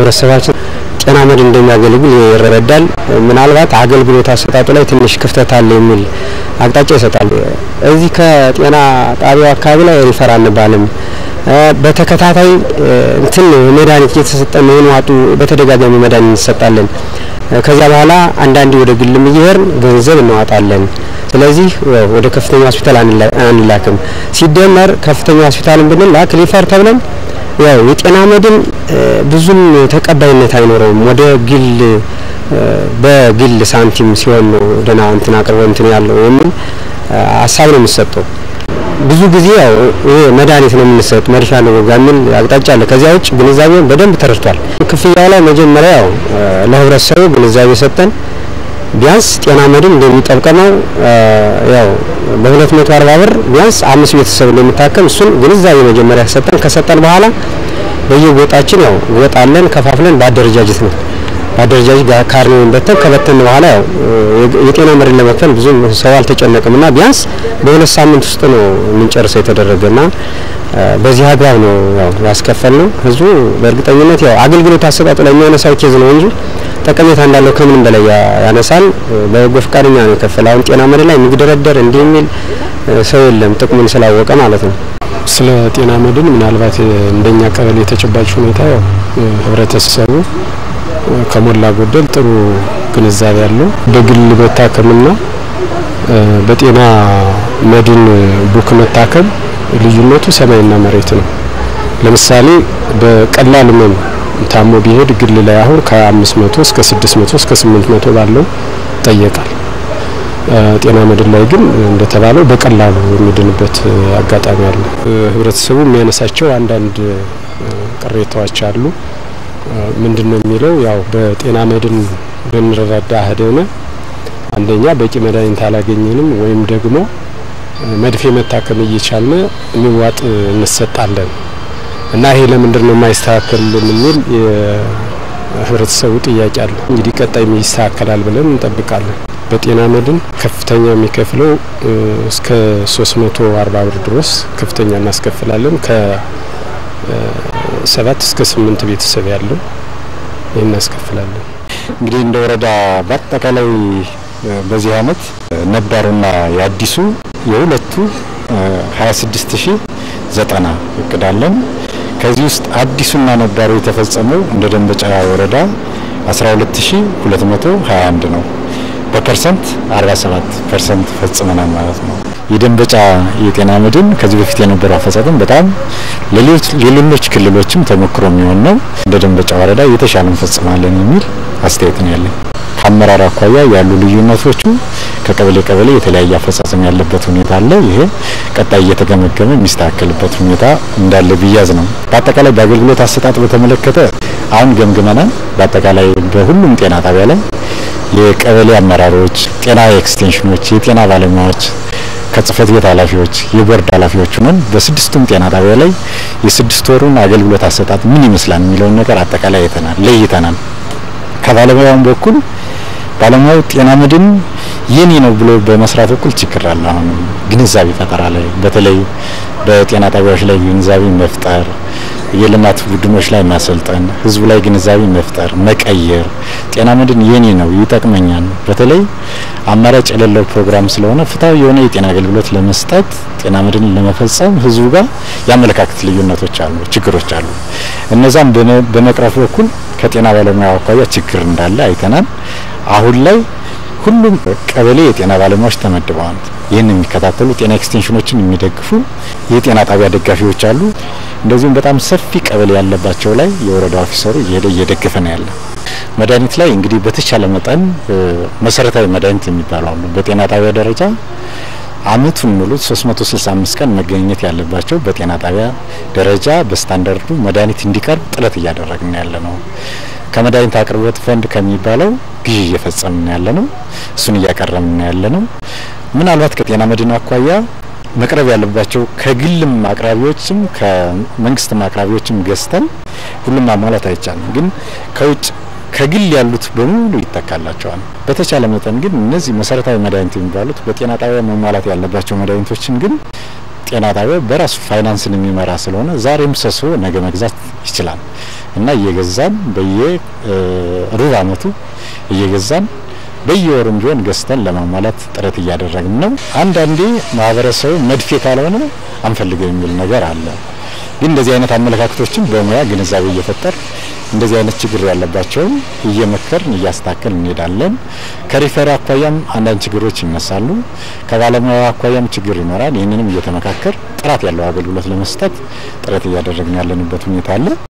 ህብረተሰባችን ጤና መድን እንደሚያገለግል ይረዳል። ምናልባት አገልግሎት አሰጣጡ ላይ ትንሽ ክፍተት አለ የሚል አቅጣጫ ይሰጣል። እዚህ ከጤና ጣቢያው አካባቢ ላይ ሪፈር አንባልም። በተከታታይ እንትን መድኃኒት እየተሰጠን ነው ዋጡ በተደጋጋሚ መድኃኒት እንሰጣለን። ከዚያ በኋላ አንዳንዴ ወደ ግልም እየሄድን ገንዘብ እናዋጣለን። ስለዚህ ወደ ከፍተኛ ሆስፒታል አንላክም። ሲደመር ከፍተኛ ሆስፒታልን ብንላክ ሪፈር ተብለን ያው የጤና መድን ብዙም ተቀባይነት አይኖረውም። ወደ ግል በግል ሳንቲም ሲሆን ነው ደህና እንትን አቅርቦ እንትን ያለው የሚል ሀሳብ ነው የሚሰጠው። ብዙ ጊዜ ያው ይሄ መድኃኒት ነው የምንሰጥ መርሻ ነው የሚል አቅጣጫ አለ። ከዚያ ውጭ ግንዛቤውን በደንብ ተረድቷል። ክፍያው ላይ መጀመሪያ ያው ለህብረተሰቡ ግንዛቤ ሰጠን ቢያንስ ጤና መድን እንደሚጠብቀመው ያው በ240 ብር ቢያንስ አምስት ቤተሰብ እንደሚታከም እሱን ግንዛቤ መጀመሪያ ሰጠን። ከሰጠን በኋላ በየጎጣችን ያው ጎጣለን ከፋፍለን በአደረጃጀት ነው በአደረጃጀት ካርኔውን በተን ከበተን በኋላ ያው የጤና መድን ለመክፈል ብዙ ሰው አልተጨነቅም እና ቢያንስ በሁለት ሳምንት ውስጥ ነው የምንጨርሰው የተደረገና በዚህ አግባብ ነው ያው ያስከፈል ነው። ህዝቡ በእርግጠኝነት ያው አገልግሎት አሰጣጡ ላይ የሚያነሳው ኬዝ ነው እንጂ ጠቀሜታ እንዳለው ከምንም በላይ ያነሳል። በበጎ ፈቃደኛ ነው የከፈለ። አሁን ጤና መድን ላይ የሚግደረደር እንዲህ የሚል ሰው የለም፣ ጥቅሙን ስላወቀ ማለት ነው። ስለ ጤና መድን ምናልባት እንደኛ ቀበሌ የተጨባጭ ሁኔታ ያው ህብረተሰቡ ከሞላ ጎደል ጥሩ ግንዛቤ ያለው በግል መታከምና በጤና መድን ቡክ መታከም ልዩነቱ ሰማይና መሬት ነው። ለምሳሌ በቀላል ህመም ታሞ ቢሄድ ግል ላይ አሁን ከ500 እስከ 600 እስከ 800 ባለው ይጠየቃል። ጤና መድን ላይ ግን እንደተባለው በቀላሉ የሚድንበት አጋጣሚ አለ። ህብረተሰቡ የሚያነሳቸው አንዳንድ ቅሬታዎች አሉ። ምንድን ነው የሚለው ያው በጤና መድን ብንረዳ ሄደን አንደኛ በቂ መድኃኒት አላገኘንም ወይም ደግሞ መድፌ መታከም እየቻልን የሚዋጥ እንሰጣለን እና ይሄ ለምንድን ነው የማይስተካከልልን የሚል የህብረተሰቡ ጥያቄ አለ። እንግዲህ ቀጣይ ይስተካከላል ብለን እንጠብቃለን። በጤና መድን ከፍተኛ የሚከፍለው እስከ 340 ብር ድረስ ከፍተኛ እናስከፍላለን። ከሰባት እስከ ስምንት ቤተሰብ ያለው ይህን እናስከፍላለን። እንግዲህ እንደ ወረዳ በአጠቃላይ በዚህ አመት ነባሩና የአዲሱ የሁለቱ 26090 እቅዳለን። ከዚህ ውስጥ አዲሱና ነባሩ የተፈጸመው እንደ ደንበጫ ወረዳ 12221 ነው። በፐርሰንት 47 ፐርሰንት ፈጽመናል ማለት ነው። የደንበጫ የጤና መድን ከዚህ በፊት የነበረው አፈጻጸም በጣም ሌሎች ክልሎችም ተሞክሮ የሚሆን ነው። እንደ ደንበጫ ወረዳ የተሻለ እንፈጽማለን የሚል አስተያየት ነው ያለኝ። ከአመራር አኳያ ያሉ ልዩነቶቹ ከቀበሌ ቀበሌ የተለያየ አፈጻጸም ያለበት ሁኔታ አለ። ይሄ ቀጣይ እየተገመገመ የሚስተካከልበት ሁኔታ እንዳለ ብያዝ ነው። በአጠቃላይ በአገልግሎት አሰጣጥ በተመለከተ አሁን ገምግመናል። በአጠቃላይ በሁሉም ጤና ጣቢያ ላይ የቀበሌ አመራሮች፣ ጤና ኤክስቴንሽኖች፣ የጤና ባለሙያዎች ከጽህፈት ቤት ኃላፊዎች፣ የቦርድ ኃላፊዎች ሆነን በስድስቱም ጤና ጣቢያ ላይ የስድስት ወሩን አገልግሎት አሰጣጥ ምን ይመስላል የሚለውን ነገር አጠቃላይ አይተናል፣ ለይተናል። ከባለሙያውም በኩል ባለሙያው ጤና መድን የኔ ነው ብሎ በመስራት በኩል ችግር አለ። አሁን ግንዛቤ ፈጠራ ላይ በተለይ በጤና ጣቢያዎች ላይ ግንዛቤ መፍጠር፣ የልማት ቡድኖች ላይ ማሰልጠን፣ ህዝቡ ላይ ግንዛቤ መፍጠር፣ መቀየር ጤና መድን የኔ ነው ይጠቅመኛል። በተለይ አማራጭ የሌለው ፕሮግራም ስለሆነ ፍትሐዊ የሆነ የጤና አገልግሎት ለመስጠት ጤና መድን ለመፈጸም ህዝቡ ጋር የአመለካከት ልዩነቶች አሉ፣ ችግሮች አሉ። እነዛም በመቅረፍ በኩል ከጤና ባለሙያ አኳያ ችግር እንዳለ አይተናል። አሁን ላይ ሁሉም ቀበሌ የጤና ባለሙያዎች ተመድበዋል። ይህን የሚከታተሉ ጤና ኤክስቴንሽኖችን የሚደግፉ የጤና ጣቢያ ደጋፊዎች አሉ። እንደዚሁም በጣም ሰፊ ቀበሌ ያለባቸው ላይ የወረዳ ኦፊሰሩ እየሄደ እየደገፈ ነው ያለ። መድኃኒት ላይ እንግዲህ በተቻለ መጠን መሰረታዊ መድኃኒት የሚባሉ አሉ። በጤና ጣቢያ ደረጃ አመቱን ሙሉ 365 ቀን መገኘት ያለባቸው በጤና ጣቢያ ደረጃ በስታንዳርዱ መድኃኒት እንዲቀርብ ጥረት እያደረግን ያለ ነው። ከመድኃኒት አቅርቦት ፈንድ ከሚባለው ግዢ እየፈጸምን ያለ ነው። እሱን እያቀረብን ያለ ነው። ምናልባት ከጤና መድን አኳያ መቅረብ ያለባቸው ከግልም አቅራቢዎችም ከመንግስትም አቅራቢዎችም ገዝተን ሁሉም ማሟላት አይቻልም። ግን ከውጭ ከግል ያሉት በሙሉ ይተካላቸዋል። በተቻለ መጠን ግን እነዚህ መሰረታዊ መድኃኒት የሚባሉት በጤና ጣቢያ መሟላት ያለባቸው መድኃኒቶችን ግን ጤና ጣቢያ በራሱ ፋይናንስን የሚመራ ስለሆነ ዛሬም ሰብስቦ ነገ መግዛት ይችላል። እና እየገዛን በየ ሩብ አመቱ እየገዛን በየወሩም ቢሆን ገዝተን ለማሟላት ጥረት እያደረግን ነው። አንዳንዴ ማህበረሰቡ መድፌ ካልሆነ አንፈልገው የሚል ነገር አለ። ግን እንደዚህ አይነት አመለካከቶችን በሙያ ግንዛቤ እየፈጠር እንደዚህ አይነት ችግር ያለባቸውን እየመከርን እያስተካከልን እንሄዳለን። ከሪፈር አኳያም አንዳንድ ችግሮች ይነሳሉ። ከባለሙያ አኳያም ችግር ይኖራል። ይህንንም እየተመካከር ጥራት ያለው አገልግሎት ለመስጠት ጥረት እያደረግን ያለንበት ሁኔታ አለ።